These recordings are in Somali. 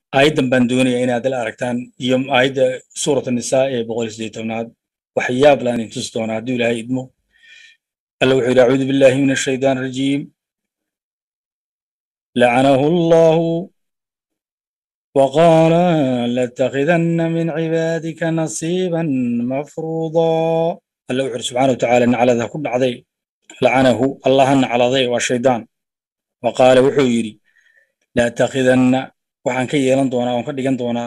aayaddan baan doonayaa inaad la aragtaan iyo aayadda suurat nisaa ee boqol iyo siddeed tobnaad waxyaab laan intus doonaa hadduu ilaahay idmo alla wuxuu yidhi acuudu billahi min ashaytaan arajiim lacanahu allahu وقال لاتخذن من عبادك نصيبا مفروضا الله وحر سبحانه وتعالى ان على ذا كل عضي لعنه الله ان على ذي والشيطان وقال وحو يري لا تاخذن وحان كي يلان دونا وان كدغان دونا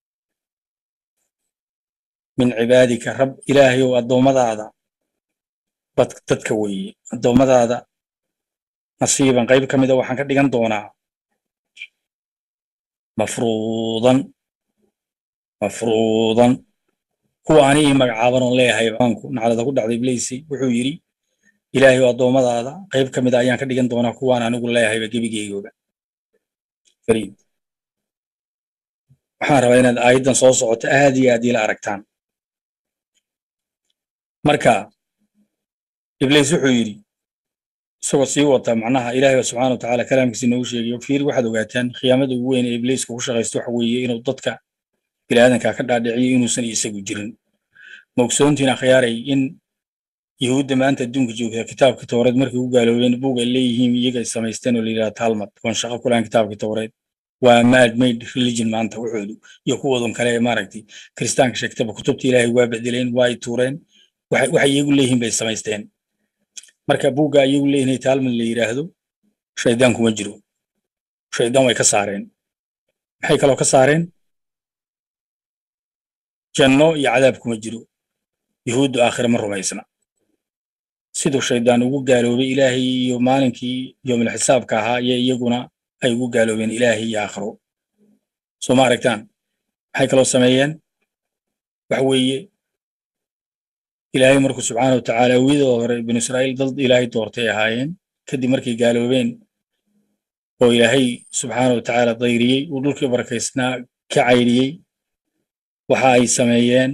من عبادك رب إلهي والدومدادا بد ددك وي الدومدادا نصيبا قيب كميدا وحان كدغان دونا مفروضا مفروضا kuwa anigii magacaaban oon leeyahay baanku naclada ku dhacday ibleysi wuxuu yidhi ilaahay oo addoommadaada qayb ka mid a ayaan ka dhigan doonaa kuwaan anigu leeyahayba gebigeygooba fariid waxaan rabaa inaad aayaddan soo socoto aad iyo aad ila aragtaan marka ibleys wuxuu yidhi isagoo sii wata macnaha ilaahay ba subxaana watacaala kalaamkiisa inoogu sheegayo fiir waxaad ogaataan khiyaamada ugu weyn ee ibleyska ku shaqaysto waxa weeye inuu dadka biniaadanka ka dhaadhiciyo inuusan isagu jirin ma ogsoontiin akhyaaray in yahuudda maanta adduunka joogta kitaabkii towreed markay u gaaloobeen buug ay leeyihiin iyaga ay samaysteen oo la yidhaha talmad waan shaqo ku lahan kitaabkii towreed waa mad made religion maanta waxoodu iyo kuwadan kale ee maaragtay kiristaanka sheegtaba kutubta ilaahay waa bedeleen waa ay tuureen waxay iyagu leeyihiin bay samaysteen marka buugga iyagu leeyihin talmad la yidhaahdo shaydaan kuma jiro shaydaan way ka saareen maxay kaloo ka saareen janno iyo cadaab kuma jiro yuhuuddu aakhire ma rumaysna siduu shaydaan ugu gaaloobay ilaahay iyo maalinkii yoomil xisaabka ahaa iyo iyaguna ay ugu gaaloobeen ilaahay iyo aakhiro soo ma aragtaan maxay kaloo sameeyeen waxa weeye ilaahay markuu subxaana watacaala awiyadooda hore binu israa'iil dad ilaahay doortay ahaayeen kadib markay gaaloobeen oo ilaahay subxaana watacaala dayriyey uu dhulkii barakaysnaa ka caydhiyey waxa ay sameeyeen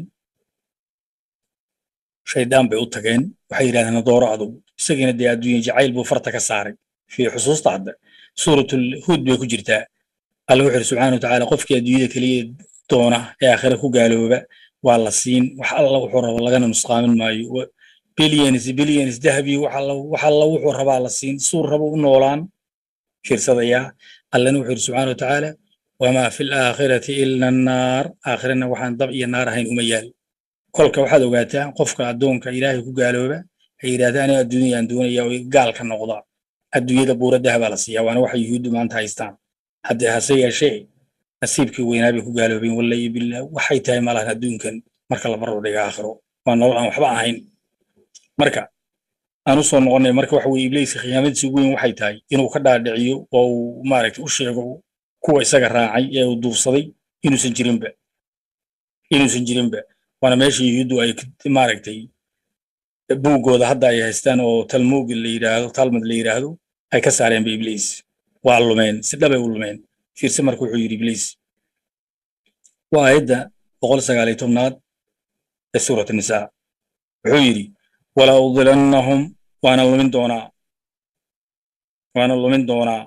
shaydaan bay u tageen waxay yidhahdeen nadooro adugu isagiina dee adduunye jacayl buu farta ka saaray fii xusuusta hadda suuratul huud bay ku jirtaa alla wuxuu yidhi subxaana watacaala qofkii adduunyada keliya doona ee aakhira ku gaalooba waa la siin wax alla wuxuu rabo lagana nusqaamin maayo billions billions dahabi wax alla wuxuu rabaa la siin suur rabo u noolaan fiirsadayaa allana wuxuu yidhi subxaana watacaala wamaa fi laakhirati ila annaar aakhirana waxaan dab iyo naar ahayn uma yaal kolka waxaad ogaataa qofka addoonka ilaahay ku gaalooba ay yidhahda aniga adduunyayaan doonaya oo gaalka noqda adduunyada buura dahabaa la siiyaa waana waxa yuhuuddu maanta haystaan hadde hase yeeshee nasiibkii weynaa bay ku gaaloobeen wallahi billah waxay tahay malahan adduunkan marka la barbar dhiga aakhiro waa nolol aan waxba ahayn marka aan u soo noqonnay marka waxa weye ibliiska khiyaamadiisa ugu weyn waxay tahay inuu ka dhaadhiciyo oo uu maaragtay u sheego kuwa isaga raacay ee uu duursaday inuusan jirinba inuusan jirinba waana meesha yuhuuddu ay maaragtay buuggooda hadda ay haystaan oo talmuug la yidhaahdo talmud la yidhaahdo ay ka saareenba ibliis waa lumeen si dhabay u lumeen fiirse marka wuxuu yidhi ibliis waa aayadda boqol sagaaliyo tobnaad ee suurat nisaa wuxuu yidhi wala udilannahum waana lumin doonaa waana lumin doonaa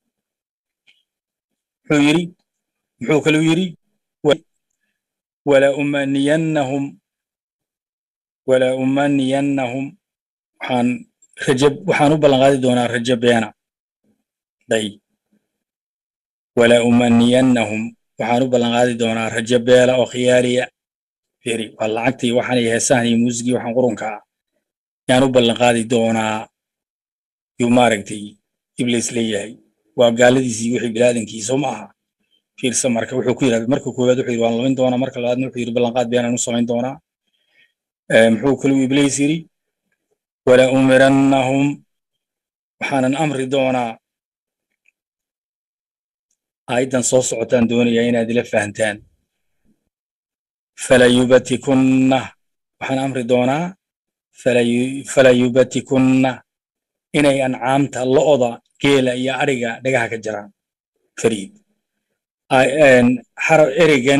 muxuu yidhi muxuu kaluu yidhi wala umaniyannahum wala umaniyannahum waxaan rajab waxaan u ballanqaadi doonaa rajo beena day wala umaniyannahum waxaan u ballanqaadi doonaa rajo beela oo khiyaaliya firi waa lacagtii waxaan iyo heesahan iyo muusigii waxaan qurunka ah yaan u ballanqaadi doonaa yuu maaragtay ibliis leeyahay waa gaaladiisii wixii bilaadankiisa ma aha fiirsa marka wuxuu ku yidhahda marka koowaad wuxuu yidhi waan lumin doonaa marka labaadna wuxuu yidhi ballanqaad beenaan u samayn doonaa muxuu kaluu ibliis yidhi wala umirannahum waxaanan amri doonaa aayaddan soo socotaan doonayaa inaad ila fahantaan falayubatikunna waxaan amri doonaa falayubatikunna inay ancaamta lo'oda geela iyo adhiga dhagaha ka jaraan fariid ereygan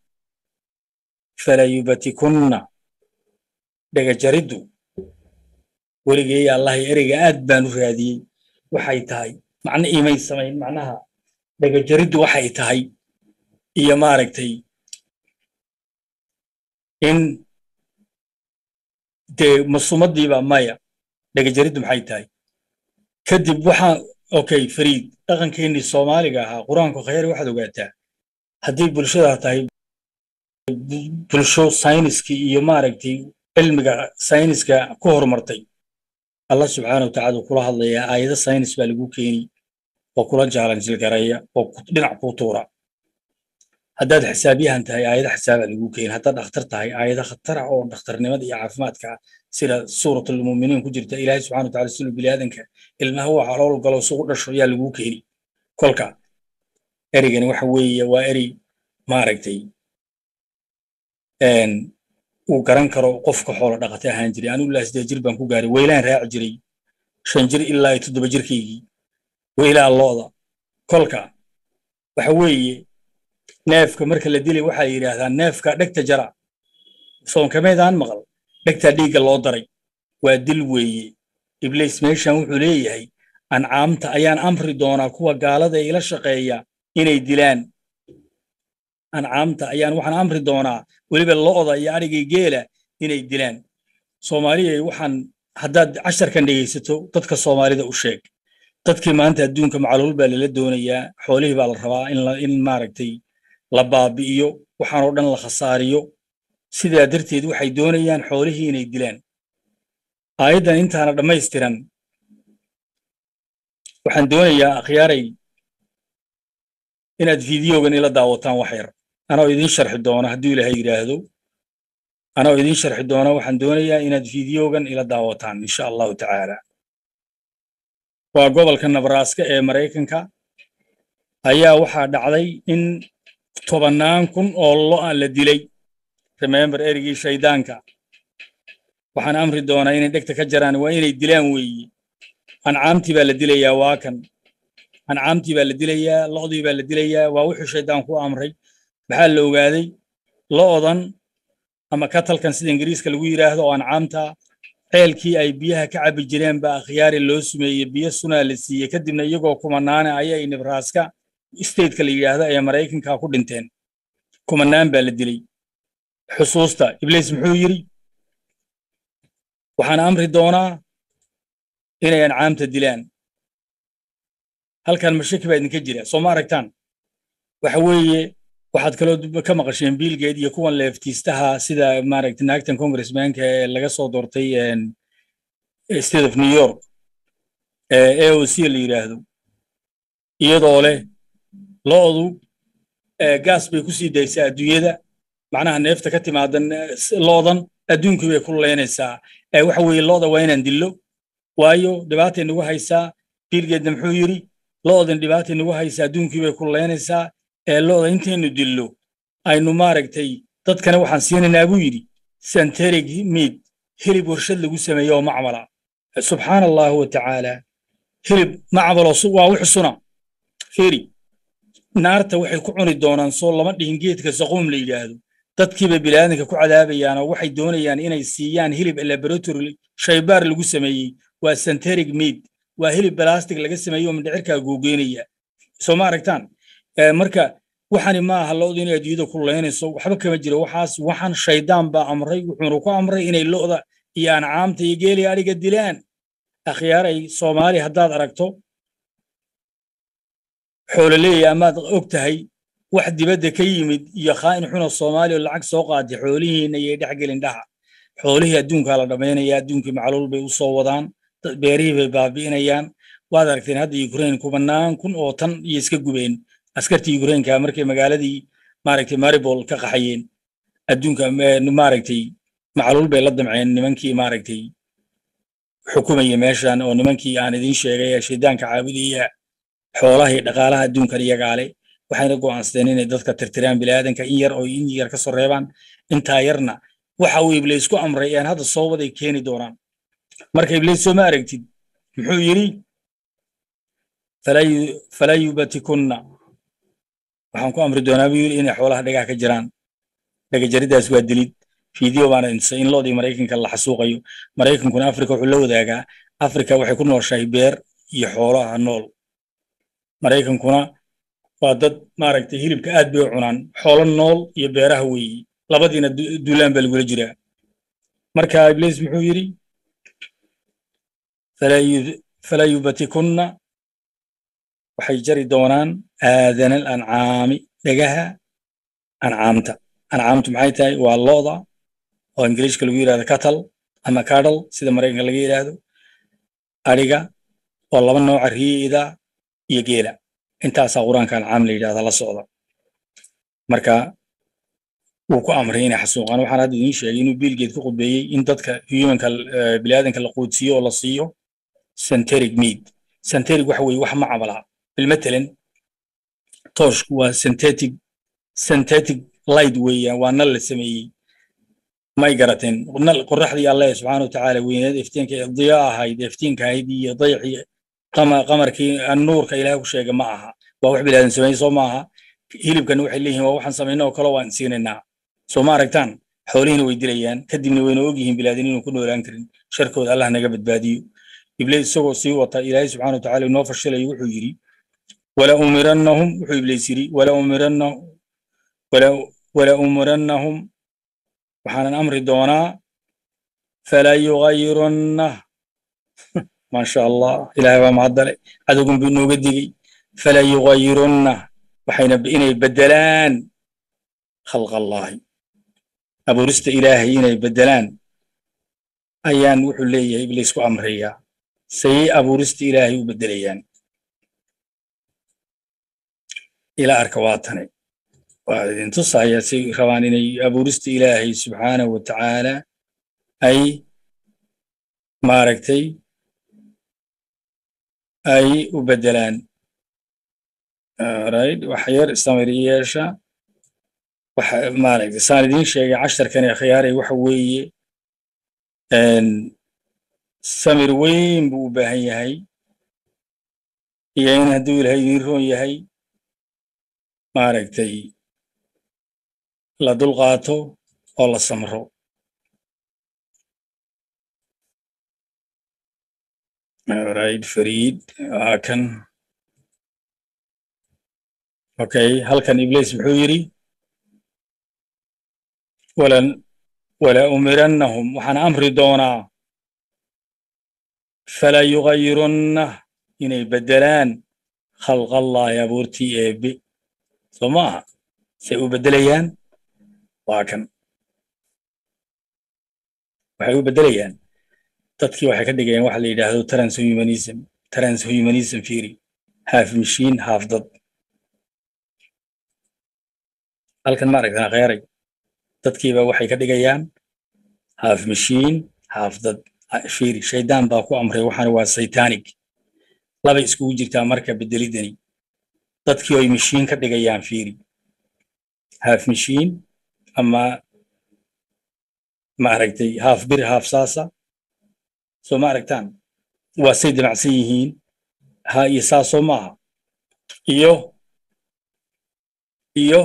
falayubatikunna dhagajariddu weligay allah ereyga aad baan u raadiyey waxay tahay macno iimay samayn macnaha dhagajariddu waxay tahay iyo maaragtay in dee masumaddiiba maya dhagajariddu maxay tahay kadib waxaa okay fariid dhaqankeennii soomaaliga ahaa qur-aanku khayr waxaad ogaataa haddii bulshada tahay bulsho sayniskii iyo maaragtay cilmiga sayniska ku horumartay allah subxaana watacaala uu kula hadlayaa aayado saynis baa lagu keeni oo kula jaalanjilgareeya oo dhinac kuu tuura haddaad xisaabyahan tahay aayado xisaabaa lagu keeni haddaad dhakhtar tahay aayado khatar ah oo dhakhtarnimada iyo caafimaadka sida suuratlmuminiin ku jirta ilaahay subxana wataala sinu biniaadanka ilmaha waa calool galo isugu dhasho ayaa lagu keeni kolka erigani waxa weeye waa eri maaragtay uu garan karo qofka xoolo dhaqata ahaan jiray anigu ilaa siddeed jir baan ku gaaray weylaan raaci jiray shan jir ilaa iyo toddoba jirkaygii weylaa looda kolka waxa weeye neefka marka la dilay waxaa yidhaahdaa neefka dhegta jara soonkameedaan maqal dhegtaa dhiigga loo daray waa dil weeye ibliis meeshan wuxuu leeyahay ancaamta ayaan amri doonaa kuwa gaalada ila shaqeeya inay dilaan ancaamta ayaan waxaan amri doonaa weliba lo'da iyo adhigii geela inay dilaan soomaaliya waxaan haddaad casharkan dhegaysato dadka soomaalida u sheeg dadkii maanta adduunka macluul baa lala doonayaa xoolihii baa la rabaa in maaragtay la baabi'iyo waxaan oo dhan la khasaariyo sidaa darteed waxay doonayaan xoolihii inay dilaan aayaddan intaana dhammaystiran waxaan doonayaa akhyaaray inaad fideogan ila daawataan wax yar anoo idiin sharxi doona hadduu ilaahay yidhaahdo anoo idiin sharxi doona waxaan doonayaa inaad fideogan ila daawataan insha allahu tacaala waa gobolka nabraaska ee maraykanka ayaa waxaa dhacday in tobannaan kun oo lo'a la dilay remember erigii shaydaanka waxaan amri doonaa inay dhegta ka jaraan waa inay dilaan weeye ancaamtii baa la dilayaa waa kan ancaamtii baa la dilayaa lo'dii baa la dilayaa waa wuxuu shaydaan ku amray maxaa la ogaaday lo'dan ama katalkan sida ingiriiska lagu yidhaahdo oo ancaamta ceelkii ay biyaha ka cabbi jireen baa akhyaari loo sumeeyey biyo sunaa la siiyey kadibna iyagoo kumanaane ayay nebraska stateka la yidhaahdo ee maraykanka ku dhinteen kumanaan baa la dilay xusuusta ibliis muxuu yidhi waxaan amri doonaa inay ancaamta dilaan halkan mashaki baa idinka jira soo ma aragtaan waxa weeye waxaad kaloo ka maqasheen biilgeed iyo kuwan leeftiistaha sida maaragtay naagtan congressmanka ee laga soo doortay state of new york ee o c la yidhaahdo iyadoo leh lo'du gaas bay ku sii daysaa adduunyada macnaha neefta ka timaada lo'dan adduunkii bay ku leynaysaa waxa weeye lo'da waa inaan dillo waayo dhibaatay nagu haysaa biilgeedna muxuu yidhi lo'dan dhibaatay nagu haysaa adduunkii bay ku leynaysaa ee lo'da intaynu dillo aynu maaragtay dadkana waxaan siinaynaa buu yidhi santerig miid hilib warshad lagu sameeyo oo macmala subxaana allahu wa tacaala hilib macmaloo waa wix suna fiiri naarta waxay ku cuni doonaan soo lama dhihin geedka saquum la yidhaahdo dadkiiba bilaadanka ku cadaabayaan oo waxay doonayaan inay siiyaan hilib laboratory shaybaar lagu sameeyey waa santerig miid waa hilib balastic laga sameeyo oo mindhicirkaa googeynaya soo ma aragtaan marka waxani ma aha lo'du inay adduunyada ku leynayso waxba kama jiro waxaas waxaan shaydaan baa amray wuxuuna ku amray inay lo'da iyo ancaamta iyo geeliya adhiga dilaan akhyaaray soomaali haddaad aragto xoololeeya amaad og tahay wax dibadda ka yimid iyo khaa'in xuna soomaali oo lacag soo qaatay xoolihiinna iyay dhex gelin dhaha xoolihii adduunkaa la dhammaynaya adduunkii macluul bay u soo wadaan beerihii bay baabi'inayaan waad aragteen hadda ukraine kumanaan kun oo tan iyo iska gubeen askartii ukraineka markay magaaladii maaragtay maribol ka qaxayeen adduunka maaragtay macluul bay la damceen nimankii maaragtay xukumaya meeshan oo nimankii aan idiin sheegay ee shaydaanka caabudaya xoolaha iyo dhaqaalaha adduunkan iyagaale waxayna go'aansadeen inay dadka tirtiraan bilaadanka in yar oo in yar ka soo reebaan intaa yarna waxa uu ibliis ku amray aan hadda soo waday keeni doonaan marka ibliis soo ma aragtid muxuu yidhi falaa yubatikunna waxaan ku amri doonaa buu yidhi inay xoolaha dhagaha ka jiraan dhagajaridaas waa dilid fiideo baana intusay in loodii maraykanka la xasuuqayo maraykankuna afrika wuxuu la wadaagaa afrika waxay ku nooshahay beer iyo xoolaha nool maraykankuna waa dad maaragtay hilibka aad bay u cunaan xoolo nool iyo beeraha weeyi labadiina duulaan baa lagula jiraa marka ibliis muxuu yidhi falaa yubatikunna waxay jari doonaan aadana alancaami dhagaha ancaamta ancaamtu maxay tahay waa lo'da oo ingiliishka lagu yidhahdo cattle ama cattle sida maraykanka laga yidhaahdo adhiga oo laba nooca riida iyo geela intaasaa qur-aanka ancaam la yidhahda la socda marka wuu ku amray inay xasuuqaan waxaan hadda idiin sheegay inuu biilgeed ku khudbeeyey in dadka humanka biniaadanka la quudsiiyo oo la siiyo centeric meat centeric waxa weeye wax ma camalaa bilmatalan tooshku waa synthetic synthetic light weeyaan waa nal la sameeyey may garateen nal qoraxdii alle subxaana watacaala weyneed iftiinka diya ahayd iftiinka ahayd iyo dayxii qamarkii nuurka ilaah ku sheega ma aha waa wax bilaadan sameeyey soo maaha hilibkana waxay leeyihiin waa waxaan samayna oo kale waan siinaynaa soo ma aragtaan xoolihiina way dilayaan kadibna wayna ogyihiin bilaadan inuu ku noolaan karin sharkooda allah naga badbaadiyo ibliis isagoo sii wata ilaahay subxaana watacaala inoo fashilayo wuxuu yidhi wala umirannahum wuxuu ibliis yidhi wala umirannahum wala umirannahum waxaanan amri doonaa fala yugayirunna maasha allah ilaahay baa mahaddale cadowgun buu inooga digey fala yugayirunna waxayna inay beddelaan khalqa allaahi abuurista ilaahay inay beddelaan ayaan wuxuu leeyahay ibliis ku amrayaa sayay abuurista ilaahay u beddelayaan ila arka waa tane waa idin tusaya si rabaan inay abuurista ilaahay subxaanahu wa tacaala ay maaragtay ay u beddelaan right wax yar samiriyeesha waxa maaragtay saan idiin sheegay casharkan ee khiyaaray waxa weeye samir weyn buu u baahan yahay iyo in hadduu ilahay idiin roon yahay maaragtay la dulqaato oo la samro right fariid waa kan okay halkan ibliis muxuu yidhi walan wala umirannahum waxaan amri doonaa fala yugayirunna inay beddelaan khalqallaahi abuurtii eebbe soo ma aha say u beddelayaan waa kan waxay u beddelayaan dadkii waxay ka dhigayaan waxa la yidhaahdo transhumanism transhumanism theory half machine half dad halkan ma aragtaan kheyray dadkiiba waxay ka dhigayaan half machine half dad fiiri shaydaan baa ku amray waxaana waa satanic labay iskugu jirtaa marka bedelidani dadkii ay mashiin ka dhigayaan fiiri half machine ama ma aragtay half bir half saasa soo ma aragtaan waa say damacsan yihiin ha iyo saasoo maaha iyo iyo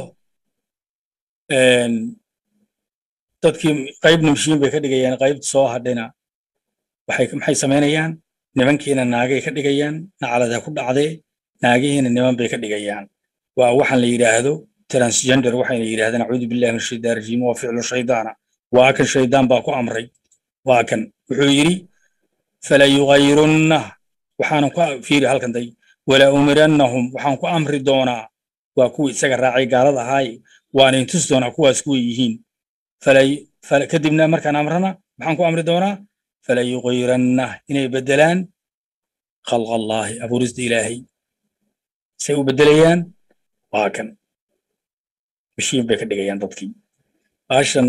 dadkii qaybna mashiin bay ka dhigayaan qaybta soo hadhina waxay maxay samaynayaan nimankiina naagay ka dhigayaan nacalada ku dhacdee naagihiina niman bay ka dhigayaan waa waxaan la yidhaahdo transgender waxayna yidhahdeen acuudu billahi min shaytaan rajiim waa ficlu shaydaana waa kan shaydaan baa ku amray waa kan wuxuu yidhi fala yugayirunna waxaanan ku fiiri halkan day wala umirannahum waxaan ku amri doonaa waa kuwii isaga raacay gaalada ahaaye waana intus doonaa kuwaas kuway yihiin kadibna markaan amrana maxaan ku amri doonaa fala yugayiranna inay beddelaan khalqa allaahi abuurista ilaahay say u beddelayaan waa kan mashiin bay ka dhigayaan dadkii baashan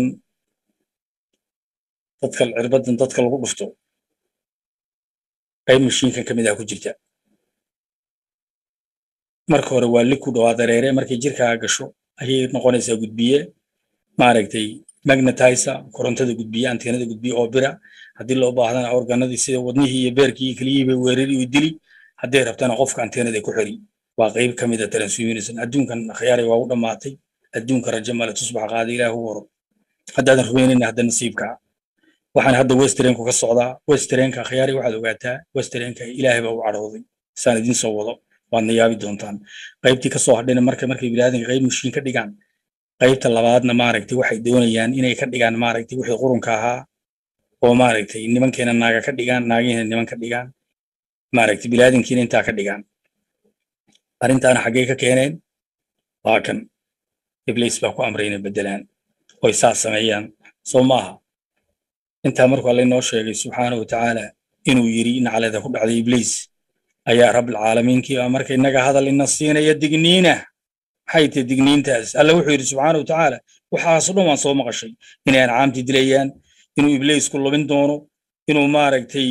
dadka cirbadan dadka lagu dhufto qayb mashiinkan ka mid ah ku jirta marka hore waa liquid waa dareere markay jirkaa gasho ayay noqonaysaa gudbiye maaragtay magnetizer korontada gudbiye anteenada gudbiye oo bira haddii loo baahdana organadii sida wadnihii iyo beerkii iyo keliyihii bay weerari iyo dili hadday rabtana qofka anteenada ku xiri waa qayb ka mid a transhumanism adduunkan khiyaaray waa u dhammaatay adduunka rajo male tusbax qaada ilaah u waro haddaadan rumaynayna hadda nasiibka waxaan hadda westrenku ka socdaa westrenka khiyaaray waxaad ogaataa westrenka ilaahay baa u cadhooday saan idiin soo wado waadna yaabi doontaan qaybtii kasoo hadhayna marka markay biniaadanka qayb mushiin ka dhigaan qaybta labaadna maaragtay waxay doonayaan inay ka dhigaan maaragtay wixii qurunka ahaa oo maaragtay nimankeena naaga ka dhigaan naagihiina niman ka dhigaan maaragtay biniaadankiina intaa ka dhigaan arrintaana xaggee ka keeneen waa kan ibliis baa ku amray inay beddelaan oy saas sameeyaan soo maaha intaa markuu alle inoo sheegay subxaana wa tacaala inuu yidhi naclada ku dhacday ibliis ayaa rabbilcaalamiinkii baa marka innaga hadal ina siinaya digniina maxay tahay digniintaas alle wuxuu yidhi subxaana wa tacaala waxaasoo dhan waan soo maqashay inay ancaamtii dilayaan inuu ibliisku lumin doono inuu maaragtay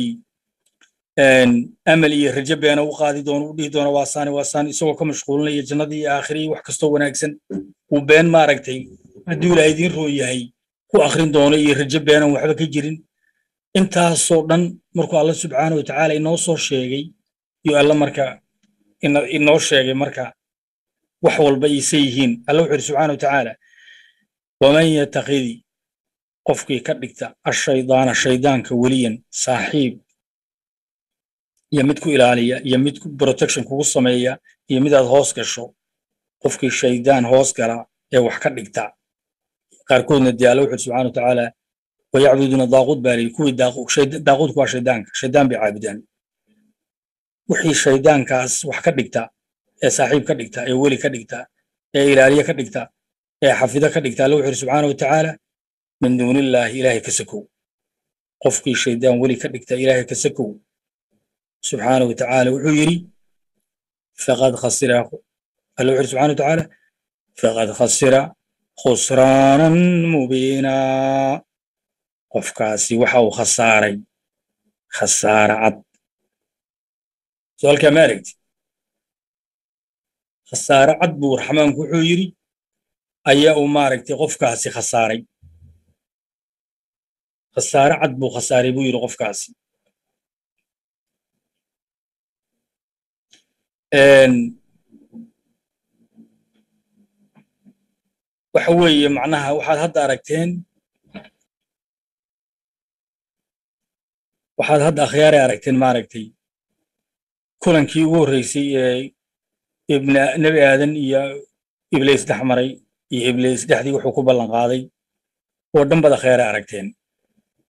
amal iyo rajo beena u qaadi doono u dhihi doono waasaani waasaani isagoo ka mashquulinaya jannadii iyo aakhirihii wax kastoo wanaagsan uu been maaragtay hadduu ilaahay idiin roon yahay ku akhrin doono iyo rajo beenan waxba ka jirin intaasoo dhan markuu alla subxaana wa tacaala inoo soo sheegay iyo alla marka inoo sheegay marka wax walba ise yihiin alla wuxuu yidhi subxaana wa tacaala waman yatakidi qofkii ka dhigta ashaydaana shaydaanka weliyan saaxiib iyo mid ku ilaaliya iyo mid protection kugu sameeya iyo midaad hoos gasho qofkii shaydaan hoos gala ee wax ka dhigta qaarkoodna dee alla wuxuu subxana wa tacaala wayacbuduuna daaquud baa lihi kuwii daaquudku waa shaydaanka shaydaan bay caabudaan wixii shaydaankaas wax ka dhigta ee saaxiib ka dhigta ee weli ka dhigta ee ilaaliye ka dhigta ee xafido ka dhigta alla wuxuu yidhi subxaana wa tacaala min duunillaahi ilaahay ka sakow qofkii shaydaan weli ka dhigta ilaahay ka sakow subxaana wa tacaala wuxuu yidhi faqad khasira alla wuxuu yidhi subxana wa tacaala faqad khasira khusraanan mubiinaa qofkaasi waxa uu khasaaray khasaara cad su-aalkaa ma aragti khasaare cad buu raxmaanku wuxuu yidhi ayaa uu maaragtay qofkaasi khasaaray khasaare cad buu khasaaray buu yidhi qofkaasi waxa weeye macnaha waxaad hadda aragteen waxaad hadda akhyaaray aragteen maaragtay kulankii ugu horreysay ee ibna nebi aadan iyo ibliis dhex maray iyo ibliis dhexdii wuxuu ku ballan qaaday oo dhan bad akhyaare aragteen